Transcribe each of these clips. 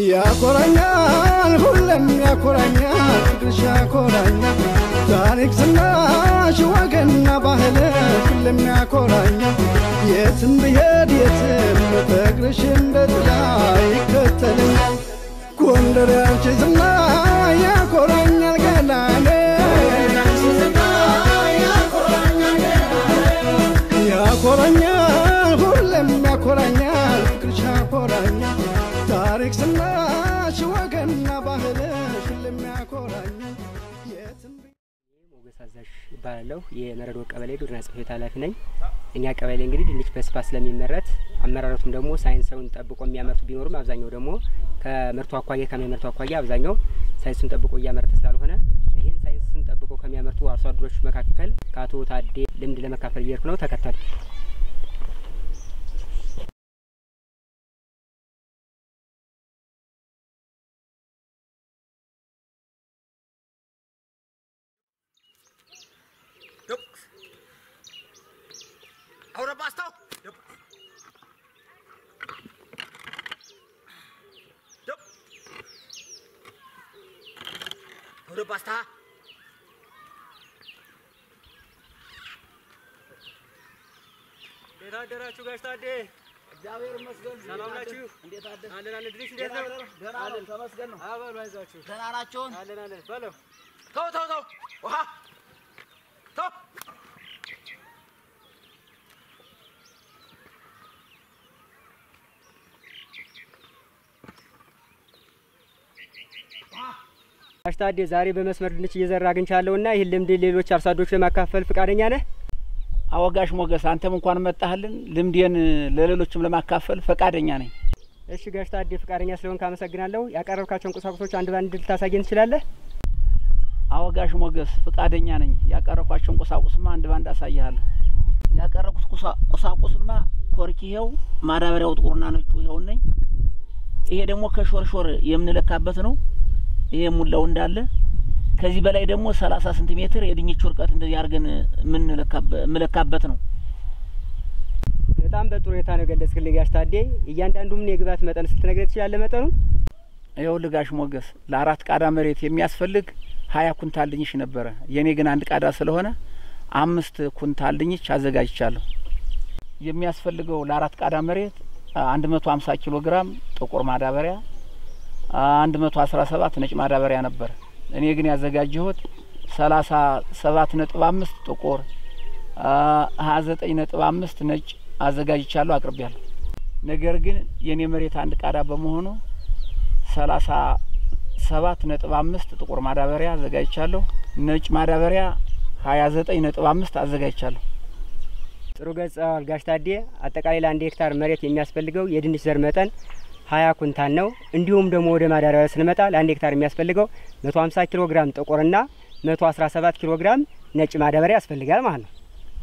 ያኮራኛል ሁሌም ያኮራኛል ፍቅርሽ ያኮራኛል ታሪክ ዝናሽ ወገንና ባህል ሁሌም ያኮራኛል የትም ብሄድ የትም ፍቅርሽ እንደ ጥላ ይከተለኛል ጎንደር ያንቺ ዝና ያኮራኛል ገላኔ ያኮራኛል ሁሌም ያኮራኛል ፍቅርሽ ያኮራኛል ታሪክ ዝናሽ ወገንና ባህልሽ ሁሌም ያኮራኛል የትም ሞገስ አዛዥ እባላለሁ። የመረዶ ቀበሌ ግብርና ጽሕፈት ቤት ኃላፊ ነኝ። እኛ ቀበሌ እንግዲህ ድንች በስፋት ስለሚመረት አመራረቱም ደግሞ ሳይንሳውን ጠብቆ የሚያመርቱ ቢኖሩም አብዛኛው ደግሞ ከምርቱ አኳያ ከሚያመርቱ አኳያ አብዛኛው ሳይንሱን ጠብቆ እያመረተ ስላልሆነ ይህን ሳይንስን ጠብቆ ከሚያመርቱ አርሶ አደሮች መካከል ከአቶ ታዴ ልምድ ለመካፈል እየሄድኩ ነው። ተከተሉ። Ahora basta. Yup. Yup. Ahora basta. እንዴት አደራችሁ ጋሽ ታዴ? እግዚአብሔር ይመስገን። ሰላም ናችሁ? እንዴት አደር? አለን አለን። ድንች እንዴት ነው? ደህና ነን፣ ተመስገን ነው። አበሉ አይዟችሁ። ደህና ናቸውን? አለን አለን። በለው ተው ተው ተው፣ ውሃ ተው። ጋሽ ታዴ ዛሬ በመስመር ድንች እየዘራ አግኝቻለሁና ይህን ልምድ ሌሎች አርሶ አደሮች ለማካፈል ፈቃደኛ ነህ? አወጋሽ ሞገስ አንተም እንኳን መጣህልን። ልምዴን ለሌሎችም ለማካፈል ፈቃደኛ ነኝ። እሺ ጋሽ ታዴ ፈቃደኛ ስለሆንክ አመሰግናለሁ። ያቀረብካቸውን ቁሳቁሶች አንድ ባንድ ልታሳየን ትችላለህ? አወጋሽ ሞገስ ፈቃደኛ ነኝ። ያቀረብኳቸውን ቁሳቁስማ አንድ ባንድ አሳይሃለሁ። ያቀረብኩት ቁሳ- ቁሳቁስማ ኮርኪ ይኸው፣ ማዳበሪያው ጥቁርና ነጩ ይኸው ነኝ። ይሄ ደግሞ ከሾርሾር የምንለካበት ነው። ይሄ ሙላው እንዳለ ከዚህ በላይ ደግሞ ሰላሳ ሴንቲሜትር የድንቹ ርቀት እንደዚህ አድርገን የምንለካበ- የምለካበት ነው። በጣም በጥሩ ሁኔታ ነው የገለጽክልኝ ጋሽ ታዴ። እያንዳንዱም የግብዓት መጠን ስትነግረኝ ትችላለህ መጠኑ? ይኸው ልጋሽ ሞገስ ለአራት ቃዳ መሬት የሚያስፈልግ ሀያ ኩንታል ድንች ነበረ። የኔ ግን አንድ ቃዳ ስለሆነ አምስት ኩንታል ድንች አዘጋጅቻለሁ። የሚያስፈልገው ለአራት ቃዳ መሬት አንድ መቶ ሀምሳ ኪሎ ግራም ጥቁር ማዳበሪያ፣ አንድ መቶ አስራ ሰባት ነጭ ማዳበሪያ ነበር። እኔ ግን ያዘጋጀሁት ሰላሳ ሰባት ነጥብ አምስት ጥቁር ሀያ ዘጠኝ ነጥብ አምስት ነጭ አዘጋጅቻለሁ አቅርቤያለሁ። ነገር ግን የኔ መሬት አንድ ቃዳ በመሆኑ ሰላሳ ሰባት ነጥብ አምስት ጥቁር ማዳበሪያ አዘጋጅቻለሁ። ነጭ ማዳበሪያ ሀያ ዘጠኝ ነጥብ አምስት አዘጋጅቻለሁ። ጥሩ ገልጸዋል ጋሽ ታዴ። አጠቃላይ ለአንድ ሄክታር መሬት የሚያስፈልገው የድንች ዘር መጠን ሀያ ኩንታል ነው። እንዲሁም ደግሞ ወደ ማዳበሪያ ስንመጣ ለአንድ ሄክታር የሚያስፈልገው መቶ ሀምሳ ኪሎ ግራም ጥቁርና መቶ አስራ ሰባት ኪሎ ግራም ነጭ ማዳበሪያ ያስፈልጋል ማለት ነው።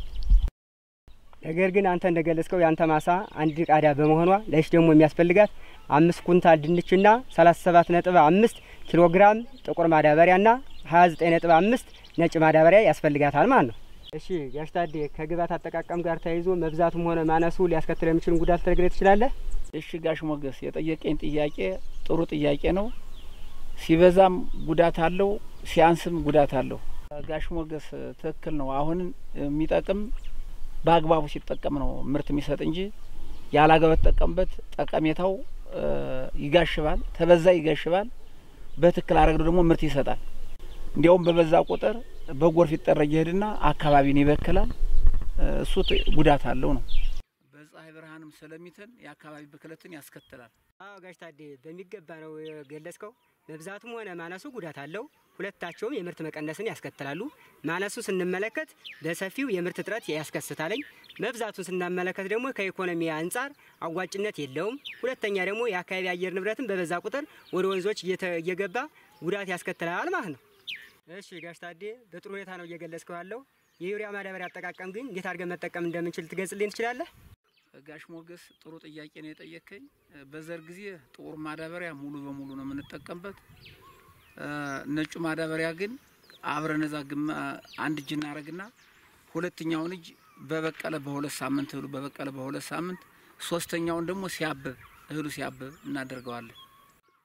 ነገር ግን አንተ እንደገለጽከው የአንተ ማሳ አንድ ቃዳ በመሆኗ ለሽ ደግሞ የሚያስፈልጋት አምስት ኩንታል ድንችና ሰላሳ ሰባት ነጥብ አምስት ኪሎ ግራም ጥቁር ማዳበሪያና ሀያ ዘጠኝ ነጥብ አምስት ነጭ ማዳበሪያ ያስፈልጋታል ማለት ነው። እሺ ጋሽ ታዴ ከግብዓት አጠቃቀም ጋር ተያይዞ መብዛቱም ሆነ ማነሱ ሊያስከትል የሚችልን ጉዳት ልትነግረኝ ትችላለህ? እሺ ጋሽ ሞገስ የጠየቀኝ ጥያቄ ጥሩ ጥያቄ ነው። ሲበዛም ጉዳት አለው፣ ሲያንስም ጉዳት አለው። ጋሽ ሞገስ ትክክል ነው። አሁን የሚጠቅም በአግባቡ ሲጠቀም ነው ምርት የሚሰጥ እንጂ ያላገባ ተጠቀምበት ጠቀሜታው እ ይጋሽባል፣ ተበዛ ይጋሽባል። በትክክል አረግዶ ደግሞ ምርት ይሰጣል። እንዲያውም በበዛ ቁጥር በጎርፍ ይጠረግ ይሄድና አካባቢን ይበክላል። እ እሱ ት- ጉዳት አለው ነው። በፀሐይ ብርሃንም ስለሚተን የአካባቢ ብክለትን ያስከትላል። አዎ ጋሽ ታዴ በሚገባ ነው የገለጽከው። መብዛቱም ሆነ ማነሱ ጉዳት አለው። ሁለታቸውም የምርት መቀነስን ያስከትላሉ። ማነሱ ስንመለከት በሰፊው የምርት እጥረት ያስከስታለኝ። መብዛቱን ስናመለከት ደግሞ ከኢኮኖሚ አንጻር አዋጭነት የለውም። ሁለተኛ ደግሞ የአካባቢ አየር ንብረትን በበዛ ቁጥር ወደ ወንዞች እየተ- እየገባ ጉዳት ያስከትላል ማለት ነው። እሺ ጋሽ ታዴ በጥሩ ሁኔታ ነው እየገለጽከው ያለው። የዩሪያ ማዳበሪያ አጠቃቀም ግን እንዴት አድርገን መጠቀም እንደምንችል ትገልጽልኝ ትችላለህ? ጋሽ ሞገስ ጥሩ ጥያቄ ነው የጠየቀኝ። በዘር ጊዜ ጥቁር ማዳበሪያ ሙሉ በሙሉ ነው የምንጠቀምበት። እ ነጩ ማዳበሪያ ግን አብረን እዛ ግማ አንድ እጅ እናደርግና ሁለተኛውን እጅ በበቀለ በሁለት ሳምንት እህሉ በበቀለ በሁለት ሳምንት ሶስተኛውን ደግሞ ሲያብብ እህሉ ሲያብብ እናደርገዋለን።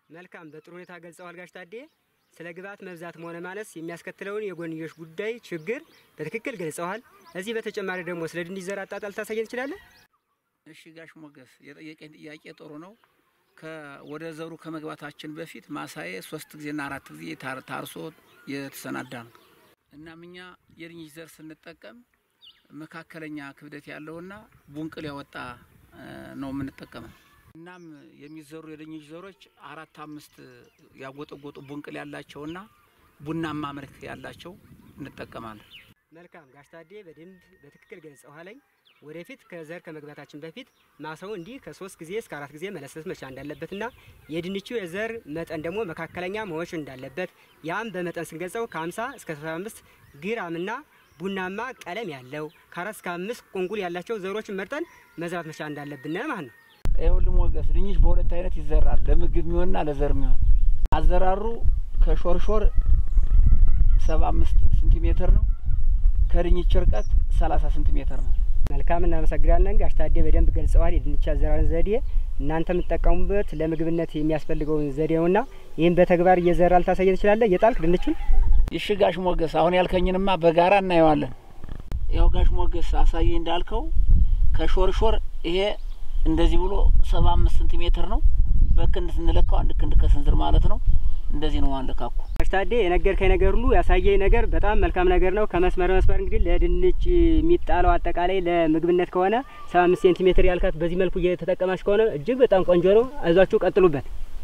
መልካም፣ በጥሩ ሁኔታ ገልጸዋል ጋሽ ታዴ። ስለ ግብዓት መብዛትም ሆነ ማነስ የሚያስከትለውን የጎንዮሽ ጉዳይ ችግር በትክክል ገልጸዋል። እዚህ በተጨማሪ ደግሞ ስለ ድንች ዘር አጣጣል ታሳየን ትችላለህ? እሺ ጋሽ ሞገስ የጠየቀኝ ጥያቄ ጥሩ ነው። ወደ ዘሩ ከመግባታችን በፊት ማሳዬ ሶስት ጊዜና አራት ጊዜ ታር- ታርሶ የተሰናዳ ነው። እናም እኛ የድንች ዘር ስንጠቀም መካከለኛ ክብደት ያለውና ቡንቅል ያወጣ እ፣ ነው የምንጠቀመው። እናም የሚዘሩ የድንች ዘሮች አራት አምስት ያጎጠጎጡ ቡንቅል ያላቸውና ቡናማ መልክ ያላቸው እንጠቀማለን። መልካም ጋሽ ታዴ በደንብ በትክክል ገልጸዋለኝ። ወደፊት ከዘር ከመግባታችን በፊት ማሳው እንዲህ ከሶስት ጊዜ እስከ አራት ጊዜ መለሰስ መቻል እንዳለበትና የድንቹ የዘር መጠን ደግሞ መካከለኛ መሆን እንዳለበት ያም በመጠን ስንገልጸው ከ50 እስከ 75 ግራምና ቡናማ ቀለም ያለው ከአራት እስከ አምስት ቁንቁል ያላቸው ዘሮችን መርጠን መዝራት መቻል እንዳለብን ማለት ነው። ይኸውልህ ሞገስ ድንች በሁለት አይነት ይዘራል፣ ለምግብ የሚሆንና ለዘር የሚሆን። አዘራሩ ከሾርሾር ሰባ አምስት ሴንቲሜትር ነው። ከድንች ርቀት ሰላሳ ሴንቲሜትር ነው። መልካም እናመሰግናለን። ጋሽ ታዴ በደንብ ገልጸዋል የድንች አዘራርን ዘዴ። እናንተ የምትጠቀሙበት ለምግብነት የሚያስፈልገውን ዘዴ ነውና ይህም በተግባር እየዘራ ልታሳየን ትችላለህ? እየጣልክ ድንቹን እሺ ጋሽ ሞገስ አሁን ያልከኝንማ በጋራ እናየዋለን። ያው ጋሽ ሞገስ አሳየ እንዳልከው ከሾርሾር ይሄ እንደዚህ ብሎ ሰባ አምስት ሴንቲሜትር ነው። በክንድ ስንለካው አንድ ክንድ ከስንዝር ማለት ነው። እንደዚህ ነው አለካኩ። ጋሽ ታዴ የነገርከኝ ነገር ሁሉ ያሳየኝ ነገር በጣም መልካም ነገር ነው። ከመስመር መስመር እንግዲህ ለድንች የሚጣለው አጠቃላይ ለምግብነት ከሆነ ሰባ አምስት ሴንቲሜትር ያልካት በዚህ መልኩ እየተጠቀማች ከሆነ እጅግ በጣም ቆንጆ ነው። አይዟችሁ ቀጥሉበት።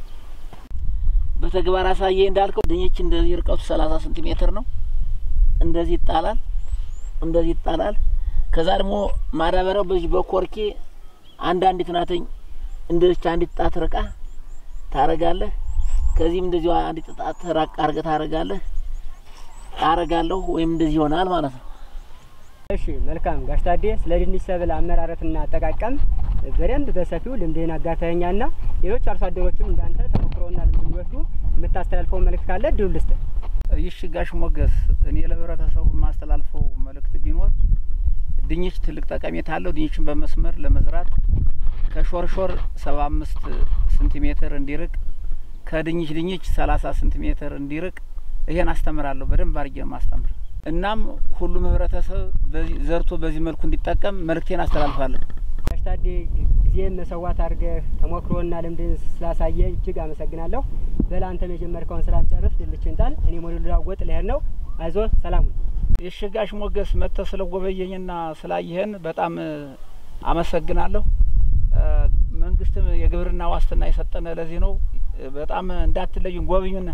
በተግባር አሳየ እንዳልከው ድንች እንደዚህ ርቀቱ ሰላሳ ሴንቲሜትር ነው። እንደዚህ ይጣላል፣ እንደዚህ ይጣላል። ከዛ ደግሞ ማዳበሪያው በዚህ በኮርኬ አንዳንዲት ናተኝ እንደዚች አንዲት ጣት ርቃ ታረጋለህ። ከዚህም እንደዚሁ አንዲት ጣት ራቅ አርገህ ታረጋለህ። አረጋለሁ ወይም እንደዚህ ይሆናል ማለት ነው። እሺ መልካም ጋሽ ታዴ ስለ ድንች ሰብል አመራረትና አጠቃቀም በደንብ በሰፊው ልምድህን አጋርተኸኛና ሌሎች አርሶ አደሮችም እንዳንተ ተሞክሮና ልምድ እንዲወስዱ የምታስተላልፈው መልእክት ካለ እድሉ ልስጥህ። ይሽ ጋሽ ሞገስ እኔ ለህብረተሰቡ የማስተላልፈው መልእክት ቢኖር ድንች ትልቅ ጠቀሜታ አለው። ድንችን በመስመር ለመዝራት ከሾርሾር ሰባ አምስት ሴንቲሜትር እንዲርቅ ከድንች ድንች ሰላሳ ሴንቲሜትር እንዲርቅ ይሄን አስተምራለሁ። በደንብ አድርጌ ነው ማስተምር። እናም ሁሉም ህብረተሰብ በዚህ ዘርቶ በዚህ መልኩ እንዲጠቀም መልእክቴን አስተላልፋለሁ። ጋሽ ታዴ ጊዜም መሰዋት አድርገህ ተሞክሮና ልምድን ስላሳየ እጅግ አመሰግናለሁ። በል አንተም የጀመርከውን ስራ ጨርስ፣ ድንችን ጣል። እኔም ወደ ልለዋወጥ ልሄድ ነው። አይዞህ፣ ሰላሙን የሽ ጋሽ ሞገስ መጥተህ ስለጎበኘኝና ስላየህን በጣም እ፣ አመሰግናለሁ። እ፣ መንግስትም የግብርና ዋስትና የሰጠነ ለዚህ ነው። እ፣ በጣም እንዳትለዩን፣ ጎብኙን።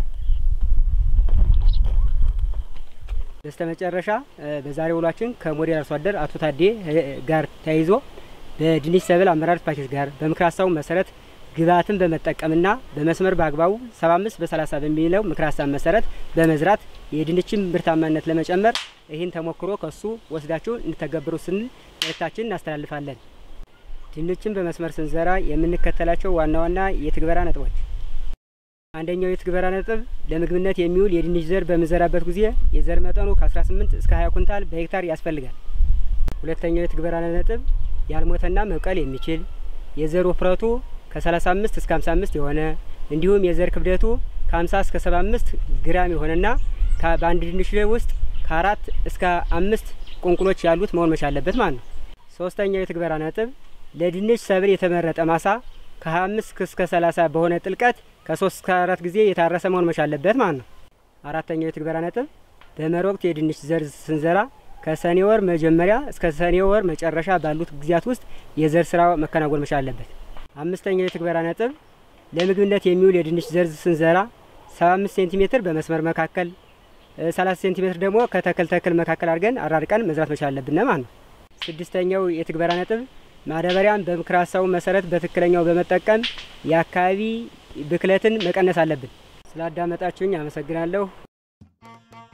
በስተ መጨረሻ በዛሬ ውሏችን ከሞዴል አርሶ አደር አቶ ታዴ እ፣ ጋር ተያይዞ በድንች ሰብል አመራር ፓኬጅ ጋር በምክር ሀሳቡ መሰረት ግብዓትን በመጠቀምና በመስመር በአግባቡ 75 በ30 በሚለው ምክር ሀሳብ መሰረት በመዝራት የድንችን ምርታማነት ለመጨመር ይህን ተሞክሮ ከሱ ወስዳችሁ እንድተገብሩ ስንል መልእክታችን እናስተላልፋለን። ድንችን በመስመር ስንዘራ የምንከተላቸው ዋና ዋና የትግበራ ነጥቦች አንደኛው የትግበራ ነጥብ ለምግብነት የሚውል የድንች ዘር በምንዘራበት ጊዜ የዘር መጠኑ ከ18 እስከ 20 ኩንታል በሄክታር ያስፈልጋል። ሁለተኛው የትግበራ ነጥብ ያልሞተና መብቀል የሚችል የዘር ውፍረቱ ከ35 እስከ 55 የሆነ እንዲሁም የዘር ክብደቱ ከ50 እስከ 75 ግራም የሆነና ከ- በአንድ ድንች ላይ ውስጥ ከአራት እስከ አምስት ቁንቁሎች ያሉት መሆን መቻል አለበት ማለት ነው። ሶስተኛው የትግበራ ነጥብ ለድንች ሰብል የተመረጠ ማሳ ከ25 እስከ 30 በሆነ ጥልቀት ከ3 እስከ 4 ጊዜ የታረሰ መሆን መቻል አለበት ማለት ነው። አራተኛው የትግበራ ነጥብ በመኸር ወቅት የድንች ዘር ስንዘራ ከሰኔ ወር መጀመሪያ እስከ ሰኔ ወር መጨረሻ ባሉት ጊዜያት ውስጥ የዘር ስራ መከናወን መቻል አለበት። አምስተኛው የትግበራ ነጥብ ለምግብነት የሚውል የድንች ዘር ስንዘራ 75 ሴንቲሜትር በመስመር መካከል እ፣ 30 ሴንቲሜትር ደግሞ ከተክል ተክል መካከል አድርገን አራርቀን መዝራት መቻል አለብን ማለት ነው። ስድስተኛው የትግበራ ነጥብ ማዳበሪያን በምክር ሀሳቡ መሰረት በትክክለኛው በመጠቀም የአካባቢ ብክለትን መቀነስ አለብን። ስላዳመጣችሁኝ አመሰግናለሁ።